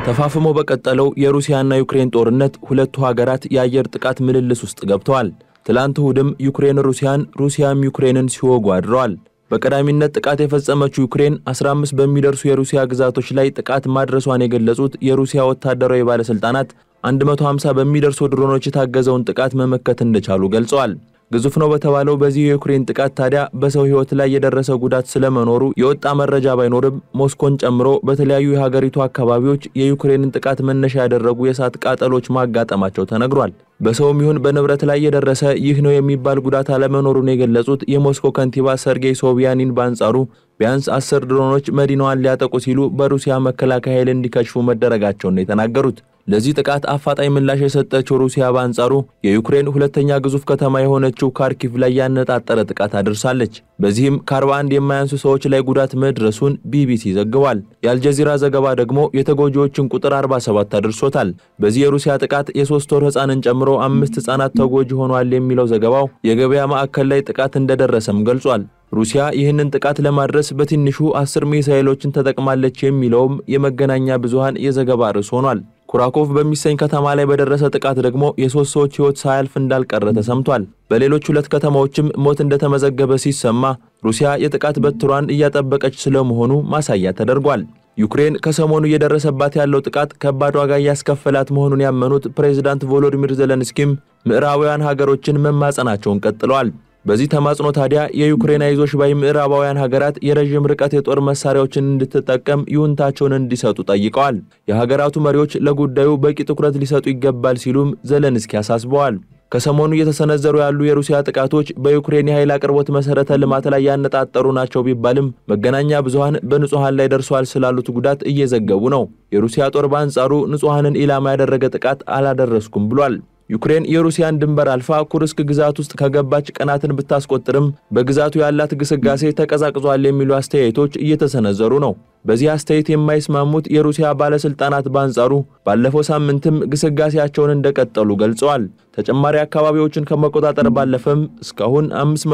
ተፋፍሞ በቀጠለው የሩሲያና ዩክሬን ጦርነት ሁለቱ ሀገራት የአየር ጥቃት ምልልስ ውስጥ ገብተዋል። ትላንት እሁድም ዩክሬን ሩሲያን፣ ሩሲያም ዩክሬንን ሲወጉ አድረዋል። በቀዳሚነት ጥቃት የፈጸመችው ዩክሬን 15 በሚደርሱ የሩሲያ ግዛቶች ላይ ጥቃት ማድረሷን የገለጹት የሩሲያ ወታደራዊ ባለሥልጣናት 150 በሚደርሱ ድሮኖች የታገዘውን ጥቃት መመከት እንደቻሉ ገልጸዋል። ግዙፍ ነው በተባለው በዚህ የዩክሬን ጥቃት ታዲያ በሰው ሕይወት ላይ የደረሰ ጉዳት ስለመኖሩ የወጣ መረጃ ባይኖርም ሞስኮን ጨምሮ በተለያዩ የሀገሪቱ አካባቢዎች የዩክሬንን ጥቃት መነሻ ያደረጉ የእሳት ቃጠሎች ማጋጠማቸው ተነግሯል። በሰውም ይሁን በንብረት ላይ የደረሰ ይህ ነው የሚባል ጉዳት አለመኖሩን የገለጹት የሞስኮ ከንቲባ ሰርጌይ ሶቢያኒን በአንጻሩ ቢያንስ አስር ድሮኖች መዲናዋን ሊያጠቁ ሲሉ በሩሲያ መከላከያ ኃይል እንዲከሽፉ መደረጋቸውን ነው የተናገሩት። ለዚህ ጥቃት አፋጣኝ ምላሽ የሰጠችው ሩሲያ በአንጻሩ የዩክሬን ሁለተኛ ግዙፍ ከተማ የሆነችው ካርኪቭ ላይ ያነጣጠረ ጥቃት አድርሳለች። በዚህም ከ41 የማያንሱ ሰዎች ላይ ጉዳት መድረሱን ቢቢሲ ዘግቧል። የአልጀዚራ ዘገባ ደግሞ የተጎጂዎችን ቁጥር 47 አድርሶታል። በዚህ የሩሲያ ጥቃት የሶስት ወር ሕፃንን ጨምሮ አምስት ሕፃናት ተጎጂ ሆኗል የሚለው ዘገባው የገበያ ማዕከል ላይ ጥቃት እንደደረሰም ገልጿል። ሩሲያ ይህንን ጥቃት ለማድረስ በትንሹ አስር ሚሳኤሎችን ተጠቅማለች የሚለውም የመገናኛ ብዙሃን የዘገባ ርዕስ ሆኗል። ኩራኮቭ በሚሰኝ ከተማ ላይ በደረሰ ጥቃት ደግሞ የሶስት ሰዎች ሕይወት ሳያልፍ እንዳልቀረ ተሰምቷል። በሌሎች ሁለት ከተማዎችም ሞት እንደተመዘገበ ሲሰማ ሩሲያ የጥቃት በትሯን እያጠበቀች ስለመሆኑ ማሳያ ተደርጓል። ዩክሬን ከሰሞኑ እየደረሰባት ያለው ጥቃት ከባድ ዋጋ እያስከፈላት መሆኑን ያመኑት ፕሬዚዳንት ቮሎዲሚር ዘለንስኪም ምዕራባውያን ሀገሮችን መማጸናቸውን ቀጥለዋል። በዚህ ተማጽኖ ታዲያ የዩክሬን አይዞሽ ባይ ምዕራባውያን ሀገራት የረዥም ርቀት የጦር መሳሪያዎችን እንድትጠቀም ይሁንታቸውን እንዲሰጡ ጠይቀዋል። የሀገራቱ መሪዎች ለጉዳዩ በቂ ትኩረት ሊሰጡ ይገባል ሲሉም ዘለንስኪ አሳስበዋል። ከሰሞኑ እየተሰነዘሩ ያሉ የሩሲያ ጥቃቶች በዩክሬን የኃይል አቅርቦት መሠረተ ልማት ላይ ያነጣጠሩ ናቸው ቢባልም መገናኛ ብዙሃን በንጹሐን ላይ ደርሷል ስላሉት ጉዳት እየዘገቡ ነው። የሩሲያ ጦር በአንጻሩ ንጹሐንን ኢላማ ያደረገ ጥቃት አላደረስኩም ብሏል። ዩክሬን የሩሲያን ድንበር አልፋ ኩርስክ ግዛት ውስጥ ከገባች ቀናትን ብታስቆጥርም በግዛቱ ያላት ግስጋሴ ተቀዛቅዟል የሚሉ አስተያየቶች እየተሰነዘሩ ነው። በዚህ አስተያየት የማይስማሙት የሩሲያ ባለስልጣናት በአንጻሩ ባለፈው ሳምንትም ግስጋሴያቸውን እንደቀጠሉ ገልጸዋል። ተጨማሪ አካባቢዎችን ከመቆጣጠር ባለፈም እስካሁን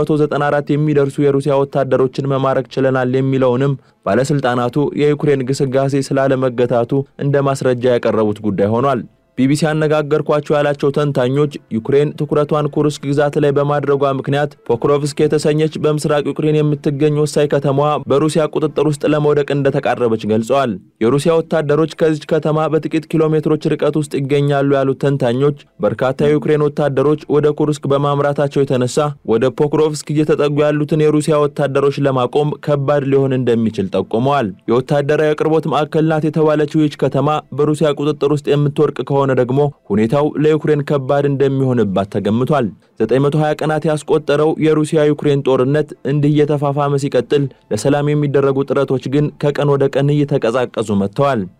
594 የሚደርሱ የሩሲያ ወታደሮችን መማረክ ችለናል የሚለውንም ባለስልጣናቱ የዩክሬን ግስጋሴ ስላለመገታቱ እንደ ማስረጃ ያቀረቡት ጉዳይ ሆኗል። ቢቢሲ ያነጋገርኳቸው ያላቸው ተንታኞች ዩክሬን ትኩረቷን ኩርስክ ግዛት ላይ በማድረጓ ምክንያት ፖክሮቭስክ የተሰኘች በምስራቅ ዩክሬን የምትገኝ ወሳኝ ከተማዋ በሩሲያ ቁጥጥር ውስጥ ለመውደቅ እንደተቃረበች ገልጸዋል። የሩሲያ ወታደሮች ከዚች ከተማ በጥቂት ኪሎ ሜትሮች ርቀት ውስጥ ይገኛሉ ያሉት ተንታኞች በርካታ የዩክሬን ወታደሮች ወደ ኩርስክ በማምራታቸው የተነሳ ወደ ፖክሮቭስክ እየተጠጉ ያሉትን የሩሲያ ወታደሮች ለማቆም ከባድ ሊሆን እንደሚችል ጠቁመዋል። የወታደራዊ አቅርቦት ማዕከል ናት የተባለችው ይህች ከተማ በሩሲያ ቁጥጥር ውስጥ የምትወርቅ ከሆነ ሆነ ደግሞ ሁኔታው ለዩክሬን ከባድ እንደሚሆንባት ተገምቷል። 920 ቀናት ያስቆጠረው የሩሲያ ዩክሬን ጦርነት እንዲህ እየተፋፋመ ሲቀጥል ለሰላም የሚደረጉ ጥረቶች ግን ከቀን ወደ ቀን እየተቀዛቀዙ መጥተዋል።